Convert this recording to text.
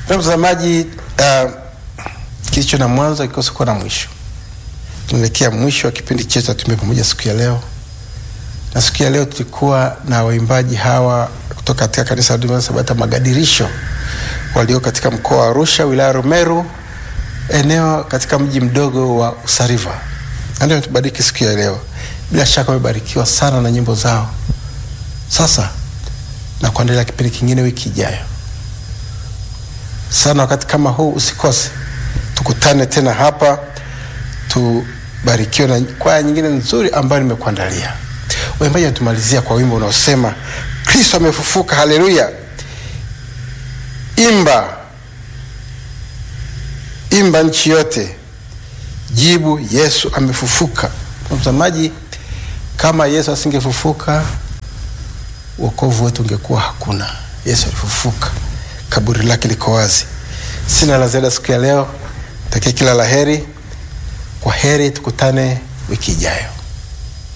Ndugu mtazamaji, uh, kilicho na mwanzo kikosi kuwa na mwisho. Tunaelekea mwisho wa kipindi chetu Tume Pamoja siku ya leo, na siku ya leo tulikuwa na waimbaji hawa kutoka katika kanisa la Adventista Sabato Magadirisho walio katika mkoa wa Arusha, wilaya Rumeru, eneo katika mji mdogo wa Usariva. Ndio tubariki siku ya leo. Bila shaka wamebarikiwa sana na nyimbo zao. Sasa na kuendelea kipindi kingine wiki ijayo sana wakati kama huu usikose, tukutane tena hapa, tubarikiwe na kwaya nyingine nzuri ambayo nimekuandalia. Waimbaji wanatumalizia kwa wimbo unaosema Kristo amefufuka, haleluya. Imba, imba nchi yote, jibu Yesu amefufuka. Mtazamaji, kama Yesu asingefufuka wokovu wetu ungekuwa hakuna. Yesu alifufuka, kaburi lake liko wazi. Sina la ziada siku ya leo, takia kila la heri. Kwa heri, tukutane wiki ijayo.